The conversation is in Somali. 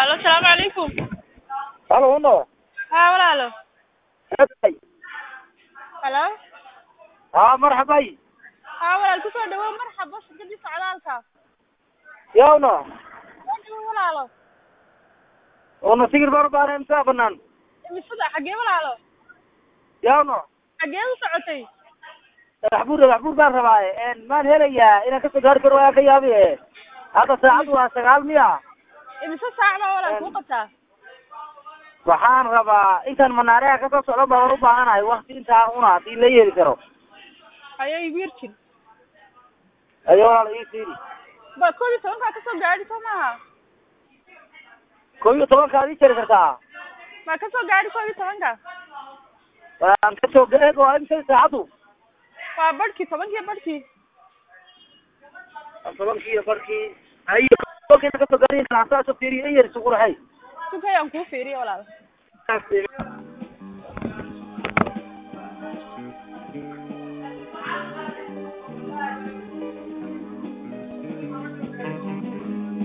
Halo, salaamu calaykum. halo uno Haa walaalo. Eeday. Halo. haa marxabay Haa walaal ku soo dhawow marxaba shirkadii socdaalka. yawno Soo dhawow walaalo. una sigir baan u baahnay imsaa banaan Imisada xagee walaalo? yawno Xagee u socotay? dhagax buur dhagax buur baan rabaaye maan helayaa inaan kasoo gaari karo waa ka yaabi hadda saacaddu waa sagaal miya Imisa saac baa walaal kuu qabtaa? waxaan rabaa intaan manaareha kasoo socdo baan u baahanahay wakti intaa una hadii la yeeli karo Hayo igu yarjin. ayo walaal ii fiiri Ba koob iyo tobankaa ka soo gaadhi soo maaha? koob iyo tobankaad ii jari kartaa Ma ka soo gaadhi koob iyo tobanka? waan kasoo eeg waa imsay saacaddu Waa barhkii tobankii barhkii. tobankii iyo barkii ayo kolkayna kasoo gaari karaa saasoo fiiriyo iyar isugu rahay Sugayaan kuu fiiriyo walaal.